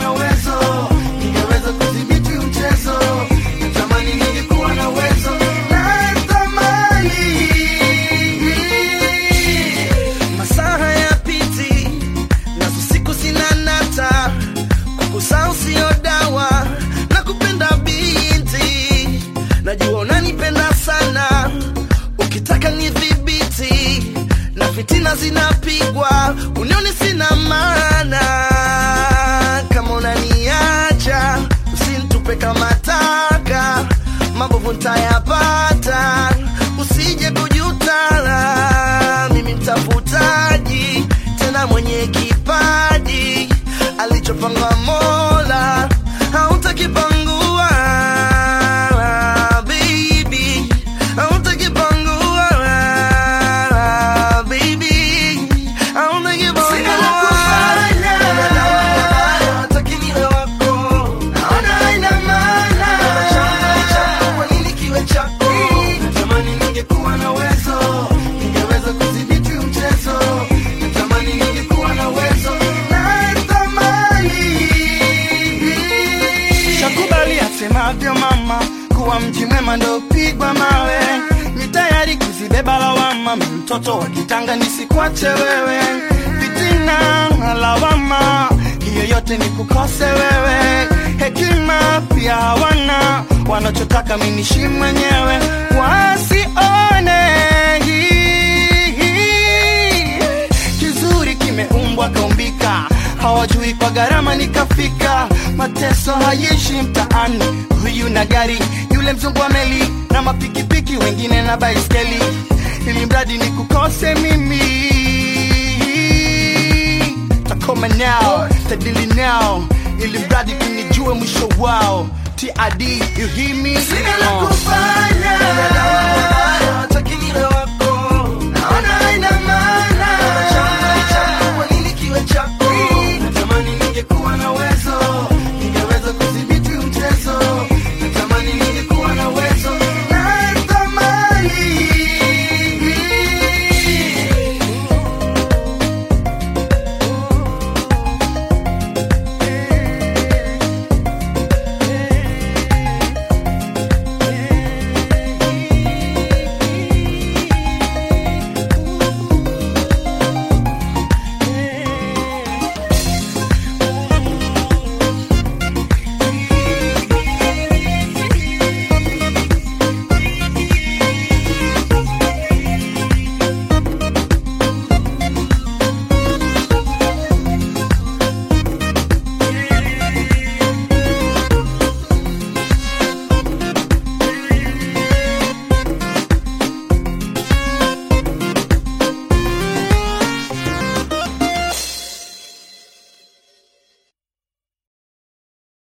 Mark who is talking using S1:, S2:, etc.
S1: na uwezo, ningeweza kudhibiti mchezo. Natamani ningekuwa na uwezo, natamani
S2: masaa hayapiti nazo siku zinanata kukusahau sio dawa na kupenda binti najua unanipenda sana ukitaka ni dhibiti na fitina zinapigwa unioni sina maana kama unaniacha usintupe kama taka mabovu ntayapata usije kujutala mimi mtafutaji tena mwenye kipaji alichopanga mola hautakipangua baby hautakipangua baby hautakipangua
S1: Sina la kufanya.
S2: Hataki niwe wako
S1: Naona haina maana.
S2: chako kwa nini kiwe chako
S1: Natamani ningekuwa na uwezo, ningeweza kudhibiti mchezo. Natamani ningekuwa na uwezo, natamani. Shakubali asemavyo mama, kuwa mji mwema ndo pigwa mawe. Ni tayari kuzibeba lawama, mi mtoto wa kitanga nisikwache wewe. Fitina na lawama, hiyo yote ni kukose wewe. Hekima pia hawana, wanachotaka mi nishi mwenyewe, wasione kizuri kimeumbwa kaumbika, hawajui kwa gharama nikafika. Mateso hayeshi mtaani, huyu na gari, yule mzungu wa meli na mapikipiki, wengine na baiskeli, ili mradi ni kukose mimi. Takoma nao, tadili nao, ili mradi kunijue mwisho wao. TID, you hear me?
S2: Sina la
S1: Uh.
S2: kufanya hataki niwe wako
S1: Naona haina maana.
S2: chako kwa nini kiwe chako
S1: Natamani ningekuwa na uwezo,